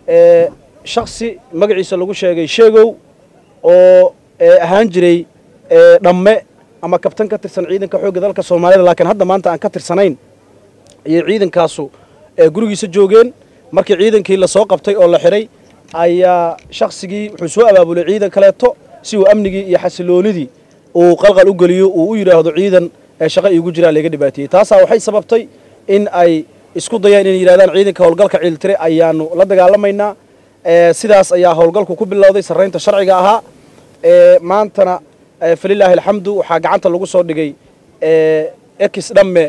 shaksi magaciisa lagu sheegay sheegow oo ahaan jiray dhamme ama kabtan ka tirsan ciidanka xoogga dalka soomaalida laakiin hadda maanta aan ka tirsanayn ayay ciidankaasu gurigiisa joogeen markii ciidankii lasoo qabtay oo la xidhay ayaa shaksigii wuxuu soo abaabulay ciidan kaleeto si uu amnigii iyo xasiloonidii uu qalqal u geliyo uu u yidhaahdo ciidan shaqa iigu jiraa laga dhibaateeyey taasaa waxay sababtay in ay isku dayaan inay yidhahdaan ciidanka howlgalka ciiltire ayaanu la dagaalamaynaa sidaas ayaa howlgalku ku bilowday sarraynta sharciga ahaa maantana falilaahi alxamdu waxaa gacanta lagu soo dhigay ex dhamme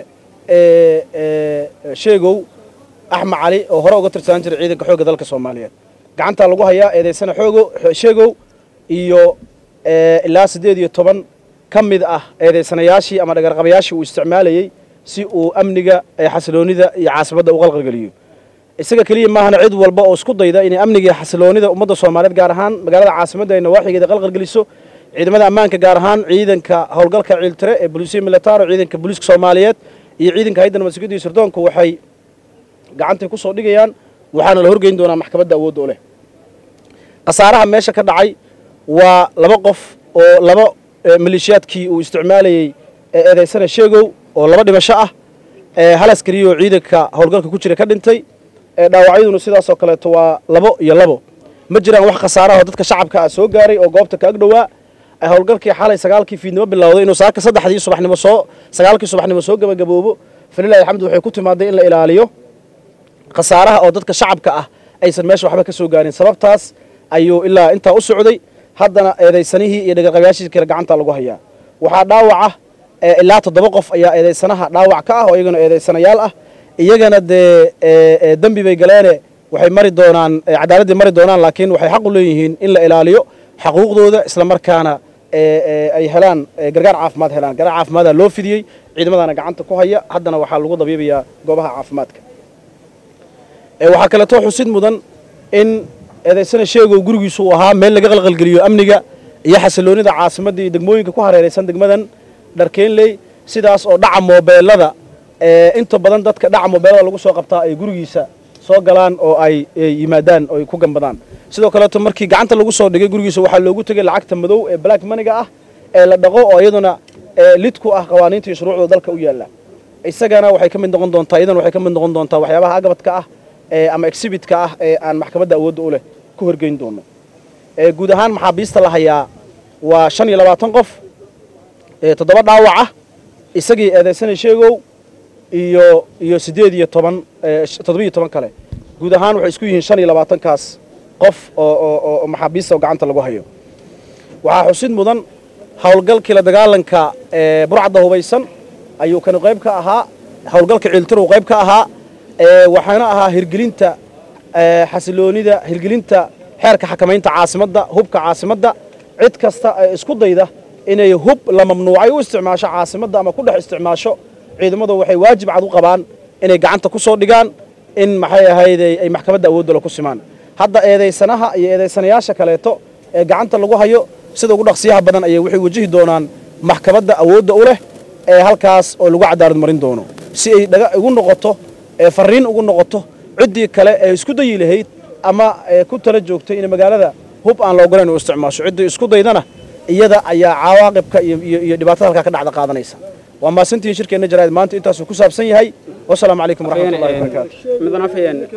sheegow axmed cali oo hore uga tirsanaan jiray ciidanka xoogga dalka soomaaliyeed gacantaa lagu hayaa eedaysana xoogo sheegow iyo ilaa siddeed iyo toban ka mid ah eedaysanayaashii ama dhagarqabayaashii uu isticmaalayey si uu amniga xasiloonida iyo caasimadda u qalqalgeliyo isaga keliya maahana cid walba oo isku dayda inay amniga iyo xasiloonida ummadda soomaaliyeed gaar ahaan magaalada caasimadda ay nawaaxigeeda qalqalgeliso ciidamada ammaanka gaar ahaan ciidanka howlgalka ciiltire ee bolisiya militaro ciidanka booliiska soomaaliyeed iyo ciidanka hayadda nabadsugyada iyo sirdoonku waxay gacantay ku soo dhigayaan waxaana la horgeyn doonaa maxkamadda awoodda u leh khasaaraha meesha ka dhacay waa laba qof oo laba maleeshiyaadkii uu isticmaalayey eedaysana sheegow oo laba dhimasho ah hal askariya oo ciidanka howlgalka ku jira ka dhintay dhaawacyaduna sidaasoo kaleeto waa labo iyo labo ma jiraan wax khasaaraha oo dadka shacabka ah soo gaaray oo goobta ka ag dhowaa howlgalkii xalay sagaalkii fiidnimo bilowday inuu saaka saddexdii subaxnimo soo sagaalkii subaxnimo soo gabagaboobo falilahi alxamdu waxay ku timaaday in la ilaaliyo khasaaraha oo dadka shacabka ah aysan meesha waxba ka soo gaarin sababtaas ayuu ilaa intaa u socday haddana eedaysanihii iyo dhagarqabayaashii kale gacanta lagu hayaa waxaa dhaawaca ilaa toddoba qof ayaa eedaysanaha dhaawac ka ah oo iyagana eedaysanayaal ah iyagana dee dembi bay galeene waxay mari doonaan cadaaladdii mari doonaan laakiin waxay xaq u leeyihiin in la ilaaliyo xaquuqdooda isla markaana ay helaan gargaar caafimaad helaan gargaar caafimaada loo fidiyey ciidamadaana gacanta ku haya haddana waxaa lagu dabiibayaa goobaha caafimaadka waxaa kaleeto xusid mudan in eedaysana sheegow gurigiisu uu ahaa meel laga qalqalgeliyo amniga iyo xasiloonida caasimadda iyo degmooyinka ku hareeraysan degmadan dharkeenley sidaas oo dhaca moobeelada inta badan dadka dhaca moobeelada lagu soo qabtaa ay gurigiisa soo galaan oo ay yimaadaan oo ay ku gambadaan sidoo kaleeto markii gacanta lagu soo dhigay gurigiisa waxaa loogu tegay lacagta madow ee black maniga ah ee la dhaqo oo iyaduna lid ku ah qawaaniinta iyo shuruucda dalka u yaalla isagana waxay ka mid noqon doontaa iyadana waxay ka mid noqon doontaa waxyaabaha agabadka ah ama exhibitka ah ee aan maxkamadda awoodda u leh ku horgeyn doono guud ahaan maxaabiista la hayaa waa shan iyo labaatan qof toddoba dhaawac ah isagii eedaysana sheegow iyo iyo siddeed iyo toban toddoba iyo toban kale guud ahaan waxay isku yihiin shan iyo labaatankaas qof oo oo maxaabiista oo gacanta lagu hayo waxaa xusid mudan howlgalkii la dagaalanka burcadda hubaysan ayuu kani qayb ka ahaa howlgalka ciiltiru qayb ka ahaa waxaana ahaa hirgelinta xasiloonida hirgelinta xeerka xakamaynta caasimadda hubka caasimadda cid kasta ee isku dayda inay hub la mamnuucay u isticmaasho caasimadda ama ku dhex isticmaasho ciidamadu waxay waajib cad u qabaan inay gacanta ku soo dhigaan in maxay ahayd ay maxkamadda awooddale ku simaan hadda eedaysanaha iyo eedaysanayaasha kaleeto ee gacanta lagu hayo sida ugu dhaqsiyaha badan ayay waxay wajihi doonaan maxkamadda awoodda u leh ee halkaas oo lagu cadaalad marin doono si ay dhaga ugu noqoto ee farriin ugu noqoto ciddii kale ee isku dayi lahayd ama ku tala joogtay in magaalada hub aan la ogolayn u isticmaasho ciddii isku daydana iyada ayaa cawaaqibka iyo dhibaatada halkaa ka dhacda qaadanaysa waa maasantihiin shirkeenna jaraa'id maanta intaasuu ku saabsan yahay wasalaamu calaykum waraxmatullahi wabarakaatu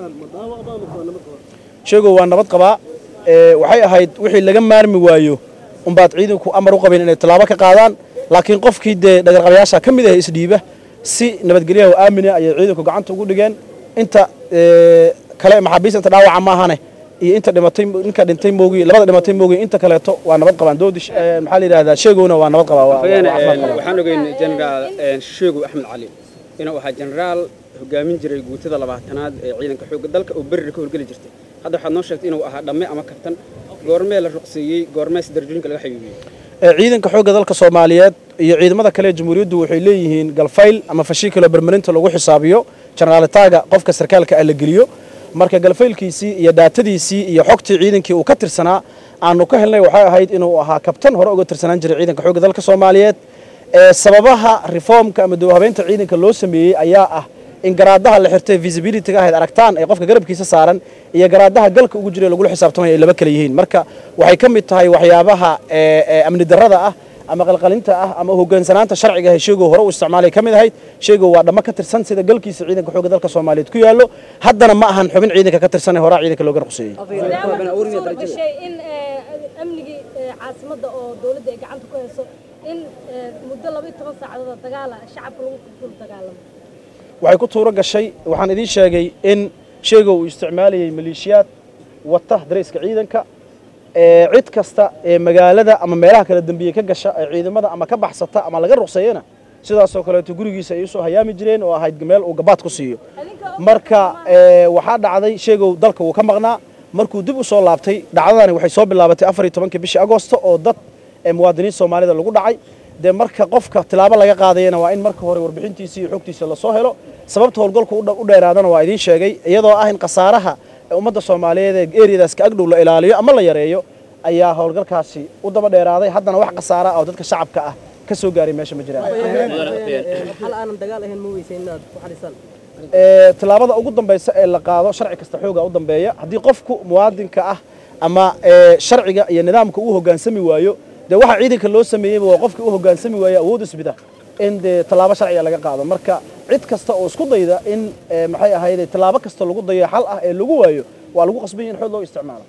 sheegow waa nabad qabaa waxay ahayd wixii laga maarmi waayo umbaad ciidanku amar u qabeen inay tallaabo ka qaadaan laakiin qofkii dee dhagarqabayaasha ka mid ah isdhiiba si nabadgelyaha oo aamina ayay ciidanku gacanta ugu dhigeen inta kale maxaabiista inta dhaawaca maahane iyo inta dhimatay ninka dhintay moogi labada dhimatay moogi inta kaleeto waa nabad qabaan doodi maxaa la yidhahdaa sheegowna waa nabad qabaa waxaan ogeyn jenaraal sheegow axmed cali inuu ahaa jenaraal hogaamin jiray guutada labaatanaad ee ciidanka xoogga dalka oo berri ka howlgeli jirtay hadda waxaad noo sheegtay inuu ahaa dhamme ama kabtan goormee la ruqseeyey goormees darajooyinka laga xayuubiyey ciidanka xoogga dalka soomaaliyeed iyo ciidamada kale ee jamhuuriyaddu waxay leeyihiin galfayl ama fashiikalo bermarinta lagu xisaabiyo jenaraalitaga qofka sarkaalka ah la geliyo marka galfaylkiisii iyo daatadiisii iyo xogtii ciidankii uu ka tirsanaa aanu ka helnay waxay ahayd inuu ahaa kabtan hore uga tirsanaan jiray ciidanka xoogga dalka soomaaliyeed sababaha reformka ama dowhabeynta ciidanka loo sameeyey ayaa ah in garaadaha la xirtay visibilityga ahayd aragtaan ee qofka garabkiisa saaran iyo garaadaha galka ugu jira lagula xisaabtamaya ay laba kala yihiin marka waxay ka mid tahay waxyaabaha amni darrada ah ama qalqalinta ah ama hogaansanaanta sharciga ah sheegow hore u isticmaalay ka mid ahayd sheegow waa dhammo ka tirsan sida galkiisa ciidanka xoogga dalka soomaaliyeed ku yaallo haddana ma ahan xubin ciidanka ka tirsan ee horaa ciidanka looga ruqseeyey gashay in amnigii caasimadda oo dowladda ay gacanta ku hayso in muddo laba iyo toban saacadood dagaala shacabka lagu dul dagaalamo waxay ku tuuro gashay waxaan idiin sheegay in sheegow uu isticmaalayay maleeshiyaad wata darayska ciidanka cid kasta ee magaalada ama meelaha kala dembiye ka gasha ee ciidamada ama ka baxsata ama laga ruqseeyana sidaasoo kaleeto gurigiisa ay usoo hayaami jireen oo ahayd meel uu gabaad ku siiyo marka waxaa dhacday sheegow dalka wuu ka maqnaa markuu dib u soo laabtay dhacdadani waxay soo bilaabatay afar iyo tobankii bishii agoosto oo dad muwaadiniin soomaalida lagu dhacay dee marka qofka tilaabo laga qaadayana waa in marka hore warbixintiisa iyo xogtiisa lasoo helo sababta howlgalku u dheeraadana waa idiin sheegay iyadoo ah in khasaaraha ummadda soomaaliyeed ee eriyadaas ka agdhow la ilaaliyo ama la yareeyo ayaa howlgalkaasi u daba dheeraaday haddana wax khasaara ah oo dadka shacabka ah ka soo gaaray meesha ma jiraan tilaabada ugu dambaysa ee la qaado sharci kasta xooga u dambeeya haddii qofku muwaadinka ah ama sharciga iyo nidaamka uu hogaansami waayo dee waxa ciidanka loo sameeyeyba waa qofkii u hogaansami waayo awood isbida in dee tallaabo sharciga laga qaado marka cid kasta oo isku dayda in maxay ahayde tallaabo kasta lagu dayo xal ah ee lagu waayo waa lagu qasbanya in xoog loo isticmaalo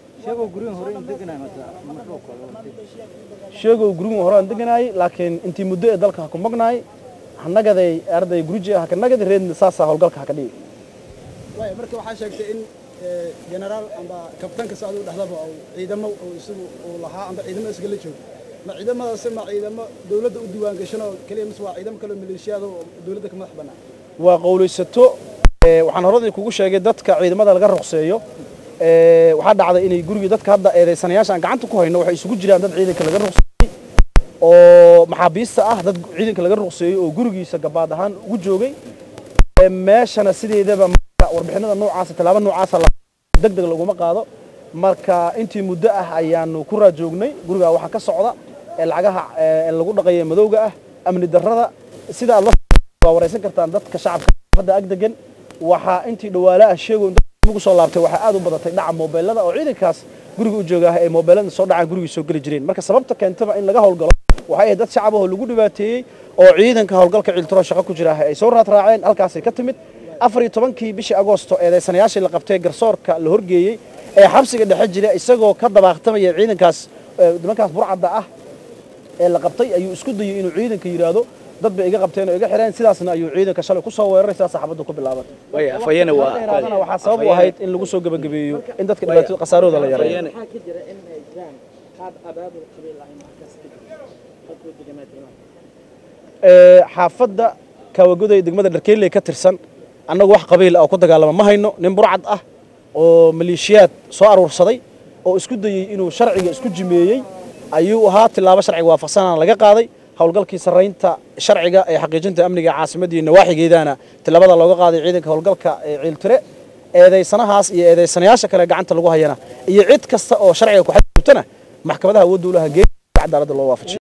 sheegow gurigan hore aan deganaayay laakiin intii muddo ee dalka ha ku magnaay hanagaday arday guriji ah haka nagadi reedna saasaa howlgalka haka dhigi marka waxaa sheegtay in generaal amba kabtanka socda u dhexdaba ciidamo isagu uu lahaa amba ciidamo isgala joogo ma ciidamadaasi ma ciidamo dowladda u diiwaan gashanoo keliya mise waa ciidamo kaloo maleeshiyaada oo dowladda ka madax bannaan waa qowlaysato waxaan horadii kugu sheegay dadka ciidamada laga ruqseeyo waxaa dhacday inay gurigii dadka hadda eedaysanayaasha aan gacanta ku hayno waxay isugu jiraan dad ciidanka laga ruqseeyey oo maxaabiista ah dad ciidanka laga ruqseeyey oo gurigiisa gabaad ahaan ugu joogay meeshana sideedaba warbixinada noocaasa tallaabo noocaasa deg deg laguma qaado marka intii muddo ah ayaanu ku raajoognay gurigaa waxaa ka socda ee lacagaha lagu dhaqayo madowga ah amni darrada sida aad waa waraysan kartaan dadka shacabka hadda ag degan waxaa intii dhawaale ah sheego ugu soo laabtay waxaa aad u badatay dhaca moobeelada oo ciidankaas guriga u jooga ah ee moobeelada soo dhacaan gurigii soo geli jireen marka sababta keentaba in laga howlgalo waxay ahayd dad shacab ahoo lagu dhibaateeyey oo ciidanka howlgalka ciiltiro shaqo ku jira ay soo raadraaceen halkaasay ka timid afar iyo tobankii bishii agoosto eedaysanayaashii la qabtay garsoorka la horgeeyey ee xabsiga dhexe jira isagoo ka dabaaqtamaya ciidankaas nimankaas burcadda ah ee la qabtay ayuu isku dayey inuu ciidanka yidhaahdo dad bay iga qabteen oo iga xireen sidaasna ayuu ciidanka shalay ku soo weeraray sidaas saxaabaddu ku bilaabatay waxaa sabab u ahayd in lagu soo gebagabeeyo in dadka dhibaatada khasaarahooda la yareeyo xaafadda kaawagoday degmada dharkeyley ka tirsan annagu wax qabiil ah oo ku dagaalama ma hayno nin burcad ah oo maleeshiyaad soo aruursaday oo isku dayey inuu sharciga isku jimeeyey ayuu ahaa tilaabo sharciga waafaqsanana laga qaaday howlgalkii sarraynta sharciga ee xaqiijinta amniga caasimadda iyo nawaaxigeedana tilaabada looga qaaday ciidanka howlgalka ee ciiltire eedaysanahaas iyo eedaysanayaasha kale gacanta lagu hayana iyo cid kasta oo sharciga ku xadgudubtana maxkamadaha awoodda u laha geeya cadaaladda loo waafajiyo